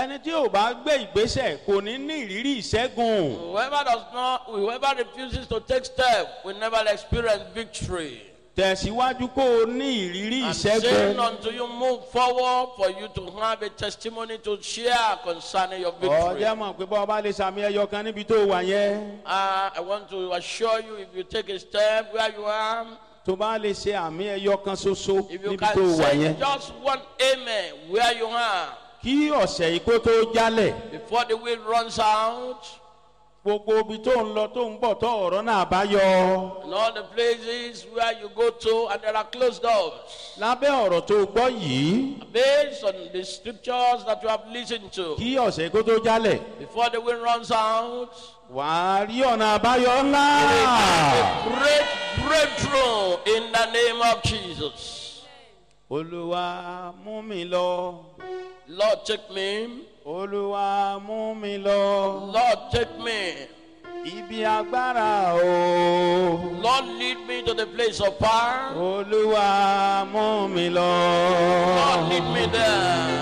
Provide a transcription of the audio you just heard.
ẹni tí ò bá gbé ìgbésẹ̀ kò ní ní ìrírí ìṣẹ́gun. Whoever does not, whoever refuses to take step will never experience victory. tẹ̀síwájú kó o ní ìrírí I'm saying ìṣẹ́gun. until you move forward for you to have a testimony to share concerning your victory. ọjọ́ mọ̀ pé bọ́ ọba lè sàmì ẹyọ kan níbi tó wà yẹn. Uh, I want to assure you if you take a step where you are, tó bá lè ṣe àmì ẹyọ kan ṣoṣo if you níbi tó can wà say yẹn. just one amen where you are kí ọ̀sẹ̀ yìí kó tó jálẹ̀. before the wind runs out gbogbo ibi tó ń lọ tó ń bọ̀ tó ọ̀rọ̀ náà bá yọ. and all the places where you go to and there are closed doors. lábẹ́ ọ̀rọ̀ tó gbọ́ yìí Based on the scriptures that you have listened to, kí ọ̀sẹ̀ yìí kó tó jálẹ̀. before the wind runs out, wàá rí ọ̀nà àbáyọ ńlá. a great breakthrough in the name of Jesus. olúwa mú mi lọ. Lord, take me. olúwa mú mi lọ. Lord, take me. ibi agbára o. Lord, lead me to the place of power. olúwa mú mi lọ. Lord, lead me there.